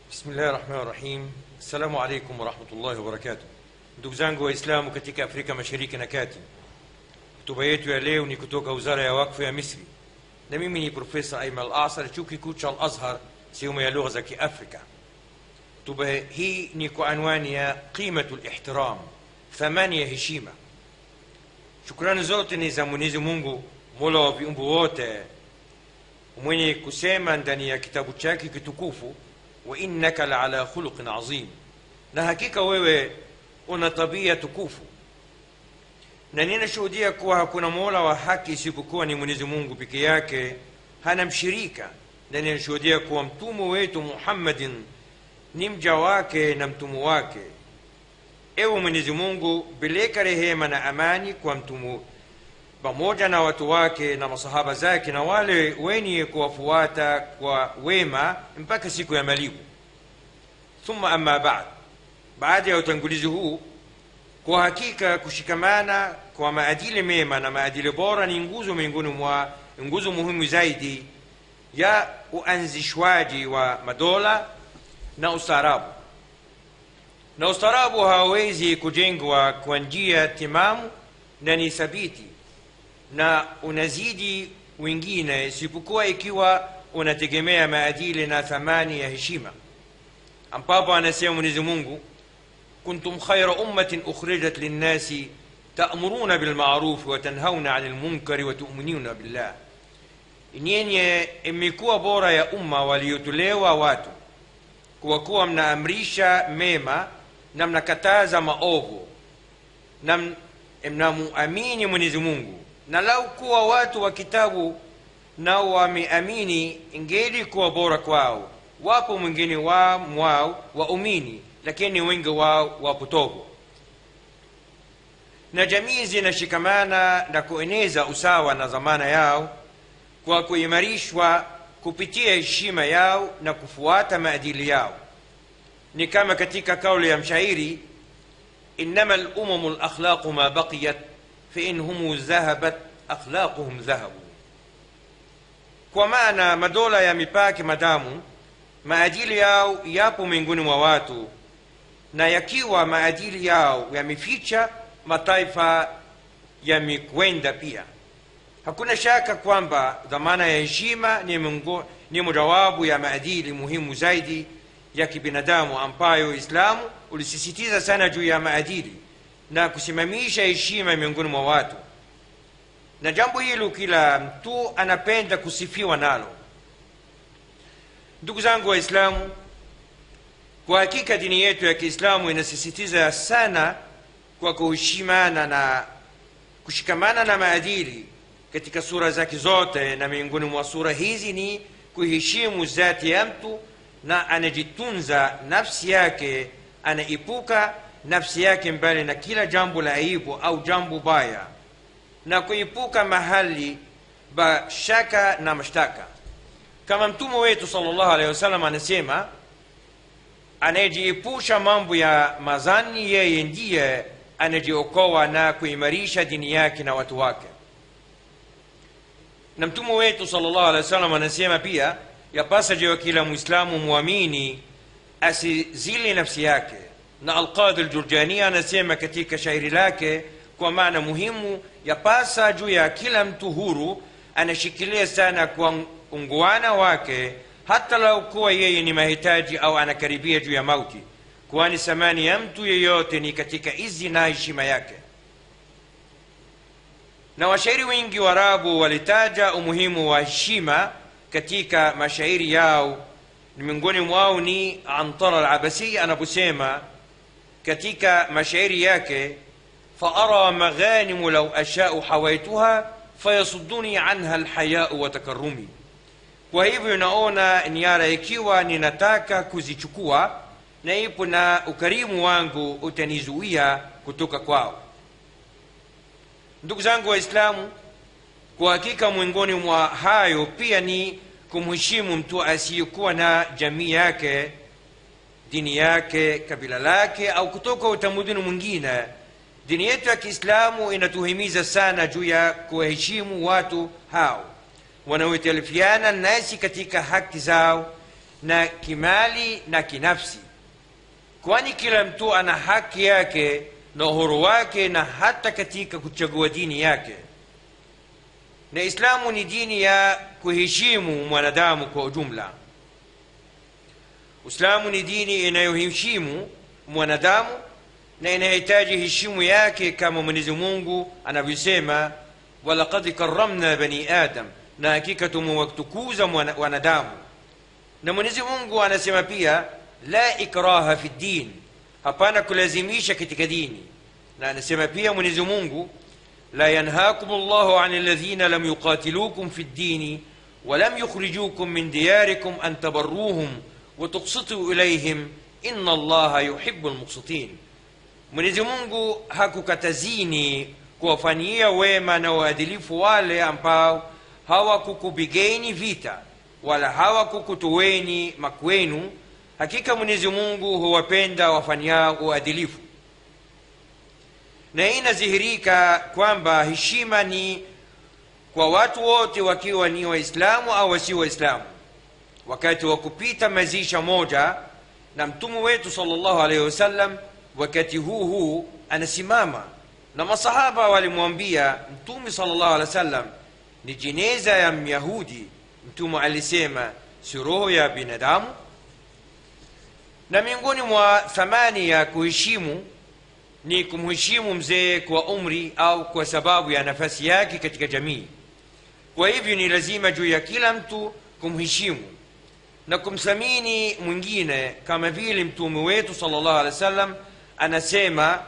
Bismillahi rahmani rahim. Assalamu alaikum warahmatullahi wabarakatuh. Ndugu zangu Waislamu katika Afrika Mashariki na Kati, hotuba yetu ya leo ni kutoka Wizara ya Wakfu ya Misri, na mimi ni Profesa Aiman Al-Asar, chuo kikuu cha Al-Azhar, sehemu ya lugha za Kiafrika. Hotuba hii ni kwa anwani ya qimatu lihtiram, thamani ya heshima. Shukrani zote ni za Mwenyezi Mungu, mola wa viumbe wote, mwenye kusema ndani ya kitabu chake kitukufu wa innaka la ala khuluqin azim, na hakika wewe una tabia tukufu. Na ninashuhudia kuwa hakuna mola wa haki isipokuwa ni Mwenyezi Mungu peke yake, hana mshirika, na ninashuhudia kuwa mtume wetu Muhammadin ni mja wake na mtume wake. Ewe Mwenyezi Mungu, peleka rehema na amani kwa mtume pamoja na watu wake na masahaba zake na wale wenye kuwafuata kwa wema mpaka siku ya malipo. Thumma amma ba'd, baada ya utangulizi huu, kwa hakika kushikamana kwa maadili mema na maadili bora ni nguzo miongoni mwa nguzo muhimu zaidi ya uanzishwaji wa madola na ustaarabu, na ustaarabu hawawezi kujengwa kwa njia timamu na ni thabiti na unazidi wengine isipokuwa ikiwa unategemea maadili na thamani ya heshima, ambapo anasema Mwenyezi Mungu, kuntum khaira ummatin ukhrijat linnasi ta'muruna bilma'ruf wa tanhauna 'anil munkari wa tu'minuna billah, nyenye imekuwa bora ya umma waliotolewa watu kwa kuwa mnaamrisha mema na mnakataza maovu na mnamuamini Mwenyezi Mungu na lau kuwa watu wa kitabu nao wameamini, ingeli kuwa bora kwao. Wapo mwingine wa mwao waumini, lakini wengi wao wapotovu. Na jamii zinashikamana na kueneza usawa na dhamana yao kwa kuimarishwa kupitia heshima yao na kufuata maadili yao. Ni kama katika kauli ya mshairi, innama lumamu lakhlaqu ma baqiyat fain humu dhahabat akhlaquhum dhahabu, kwa maana madola ya mipaka madamu maadili yao yapo miongoni mwa watu, na yakiwa maadili yao yameficha, mataifa yamekwenda pia. Hakuna shaka kwamba dhamana ya heshima ni, ni mojawapo ya maadili muhimu zaidi ya kibinadamu ambayo Uislamu ulisisitiza sana juu ya maadili na kusimamisha heshima miongoni mwa watu, na jambo hilo kila mtu anapenda kusifiwa nalo. Ndugu zangu Waislamu, kwa hakika dini yetu ya Kiislamu inasisitiza sana kwa kuheshimana na kushikamana na maadili katika sura zake zote, na miongoni mwa sura hizi ni kuheshimu zati ya mtu na anajitunza nafsi yake, anaepuka nafsi yake mbali na kila jambo la aibu au jambo baya, na kuepuka mahali pa shaka na mashtaka, kama mtume wetu sallallahu alaihi wasallam anasema, anayejiepusha mambo ya mazani, yeye ndiye anajiokoa na kuimarisha dini yake na watu wake. Na mtume wetu sallallahu alaihi wasallam anasema pia, yapasa juu ya kila mwislamu mwamini asizili nafsi yake na Alqadhi Aljurjani anasema katika shairi lake kwa maana muhimu ya pasa juu ya kila mtu huru anashikilia sana kwa unguana wake, hata lau kuwa yeye ni mahitaji au anakaribia juu ya mauti, kwani thamani ya mtu yeyote ni katika izi na heshima yake. Na washairi wengi wa Arabu walitaja umuhimu wa heshima katika mashairi yao, ni miongoni mwao ni Antara Al-Abasi anaposema katika mashairi yake faara maghanimu lau ashau hawaituha fayasudduni anha alhayau wa takarrumi, kwa hivyo naona niara ikiwa ninataka kuzichukua na ipo na ukarimu wangu utanizuia kutoka kwao. Ndugu zangu Waislamu, kwa hakika miongoni mwa hayo pia ni kumheshimu mtu asiyekuwa na jamii yake dini yake, kabila lake, au kutoka utamaduni mwingine. Dini yetu ya Kiislamu inatuhimiza sana juu ya kuwaheshimu watu hao wanaoitalifiana nasi katika haki zao na kimali na kinafsi kwani kila mtu ana haki yake na uhuru wake na hata katika kuchagua dini yake na islamu ni dini ya kuheshimu mwanadamu kwa ujumla uislamu ni dini inayoheshimu mwanadamu na inahitaji heshimu yake kama mwenyezi mungu anavyosema walaqad karamna bani adam na hakika tumewatukuza wanadamu na mwenyezi mungu anasema pia la ikraha fi ddin hapana kulazimisha katika dini na anasema pia mwenyezi mungu la yanhakum llahu an alladhina lam yuqatilukum fi ddini ولم يخرجوكم من دياركم أن تبروهم وتقسطوا إليهم إن الله يحب المقسطين mwenyezi mungu hakukatazini kuwafanyia wema na uadilifu wale ambao hawakukupigeni vita wala hawakukutoweni makwenu hakika mwenyezi mungu huwapenda wafanyao uadilifu na hii inadhihirika kwamba heshima ni kwa watu wote wakiwa ni waislamu au wasio waislamu wakati wa kupita mazisha moja na mtume wetu salllahu alaihi wasallam wakati huu huu anasimama na masahaba walimwambia mtume salllahu alehi wasallam ni jeneza ya myahudi mtume alisema si roho ya binadamu na miongoni mwa thamani ya kuheshimu ni kumheshimu mzee kwa umri au kwa sababu ya nafasi yake katika jamii kwa hivyo ni lazima juu ya kila mtu kumheshimu na kumthamini mwingine kama vile mtume wetu salllahu alehi wa sallam anasema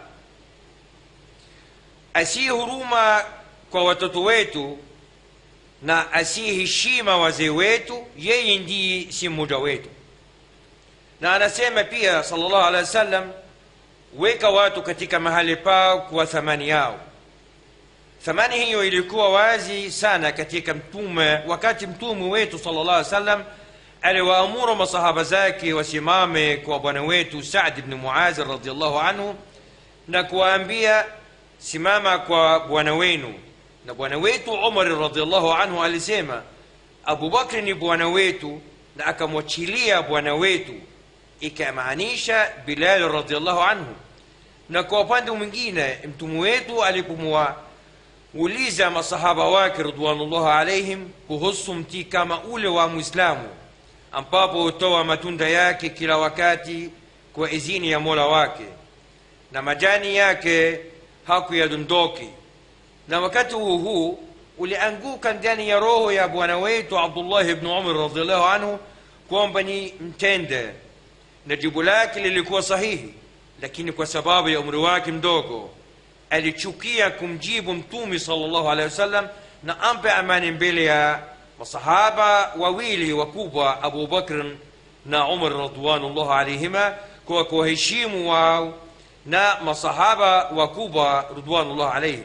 asiye huruma kwa watoto wetu na asiyeheshima wazee wetu yeye ndiye si mmoja wetu na anasema pia salllahu alehi wa sallam weka watu katika mahali pao kwa thamani yao thamani hiyo ilikuwa wazi sana katika mtume wakati mtume wetu salllah alih wasallam aliwaamuru masahaba zake wasimame kwa bwana wetu sadi bni muazi radiallahu anhu na kuwaambia simama kwa bwana wenu na bwana wetu umari radiallahu anhu alisema abubakri ni bwana wetu na akamwachilia bwana wetu ikamaanisha bilali radiallahu anhu na kwa upande mwingine mtume wetu alipomwauliza masahaba wake ridwanullah alaihim kuhusu mti kama ule wa mwislamu ambapo hutoa matunda yake kila wakati kwa izini ya mola wake na majani yake hakuyadondoki na wakati huu huu ulianguka ndani ya roho ya bwana wetu abdullahi bnu umar radiallahu anhu kwamba ni mtende na jibu lake lilikuwa sahihi lakini kwa sababu ya umri wake mdogo alichukia kumjibu mtume salllahu alehi wasallam na ampe amani mbele ya masahaba wawili wakubwa abu bakr na umar radwanullah alaihima kwa kuwaheshimu wao na masahaba wakubwa ridwanullah alaihim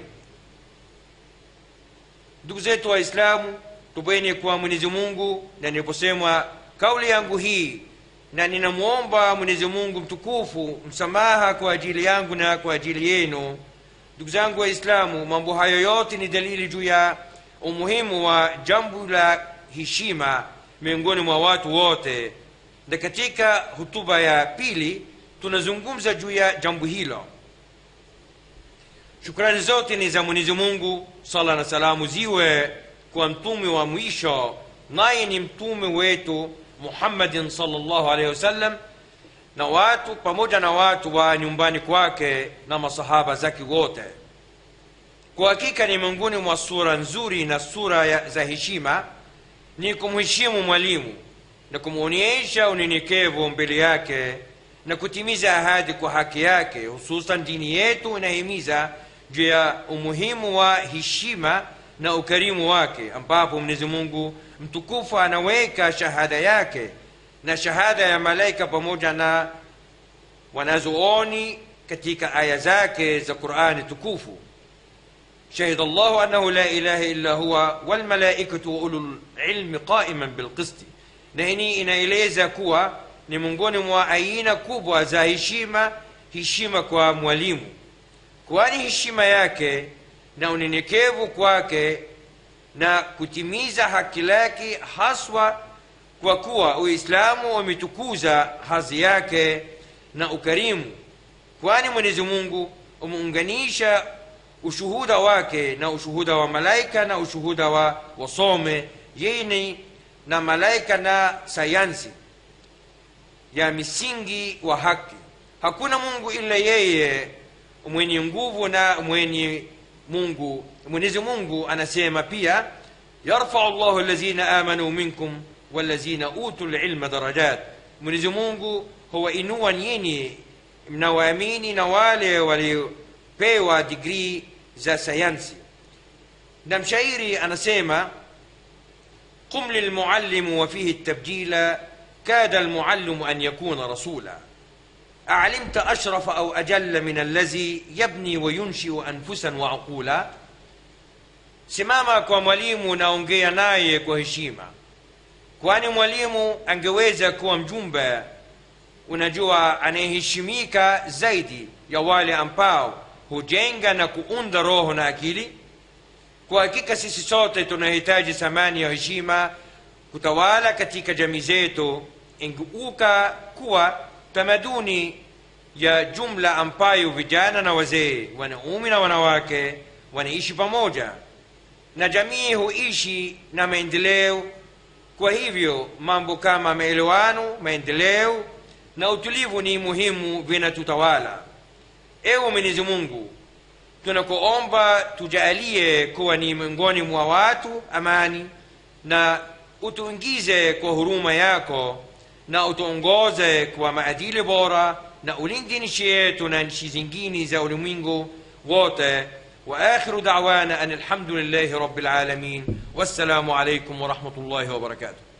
ndugu zetu waislamu tubeni kwa mwenyezi mungu na niliposema kauli yangu hii na ninamwomba mwenyezi mungu mtukufu msamaha kwa ajili yangu na kwa ajili yenu ndugu zangu waislamu mambo hayo yote ni dalili juu ya umuhimu wa jambo la heshima miongoni mwa watu wote na katika hutuba ya pili tunazungumza juu ya jambo hilo shukrani zote ni za mwenyezi mungu sala na salamu ziwe kwa mtume wa mwisho naye ni mtume wetu muhammadin salllahu alaihi wasallam na watu pamoja na watu wa nyumbani kwake na masahaba zake wote kwa hakika ni miongoni mwa sura nzuri na sura ya, za heshima ni kumheshimu mwalimu na kumwonyesha unyenyekevu mbele yake na kutimiza ahadi kwa haki yake hususan dini yetu inahimiza juu ya umuhimu wa heshima na ukarimu wake ambapo mwenyezi mungu mtukufu anaweka shahada yake na shahada ya malaika pamoja na wanazooni katika aya zake za qurani tukufu شهد الله أنه لا إله إلا هو والملائكة وأولو العلم قائما بالقسط نهني inaeleza kuwa ni miongoni mwa aina kubwa za heshima heshima kwa mwalimu kwani heshima yake na unyenyekevu kwake na kutimiza haki lake haswa kwa kuwa uislamu umetukuza hadhi yake na ukarimu kwani mwenyezi mungu umeunganisha ushuhuda wake na ushuhuda wa malaika na ushuhuda wa wasome yeni na malaika na sayansi ya misingi wa haki hakuna mungu ila yeye mwenye nguvu na mwenye mungu mwenyezi mungu anasema pia yarfau llahu alladhina amanu minkum walladhina utu lilma darajat mwenyezi mungu huwainua nyinyi mnawaamini na wale waliopewa digrii za sayansi na mshairi anasema قم للمعلم وفيه التبجيل كاد المعلم أن يكون رسولا أعلمت أشرف أو أجل من الذي يبني وينشئ أنفسا وعقولا simama kwa mwalimu naongea naye kwa heshima kwani mwalimu angeweza kuwa mjumbe unajua anayeheshimika zaidi ya wale ambao hujenga na kuunda roho na akili kwa hakika sisi sote tunahitaji thamani ya heshima kutawala katika jamii zetu ingeuka kuwa tamaduni ya jumla ambayo vijana na wazee wanaume na wanawake wanaishi pamoja na jamii huishi na maendeleo kwa hivyo mambo kama maelewano maendeleo na utulivu ni muhimu vinatutawala ewe mwenyezi mungu tunakuomba tujalie kuwa ni miongoni mwa watu amani na utuingize kwa huruma yako na utuongoze kwa maadili bora na ulinde nchi yetu na nchi zingine za ulimwengu wote واخر دعوانا ان الحمد لله رب العالمين والسلام عليكم ورحمه الله وبركاته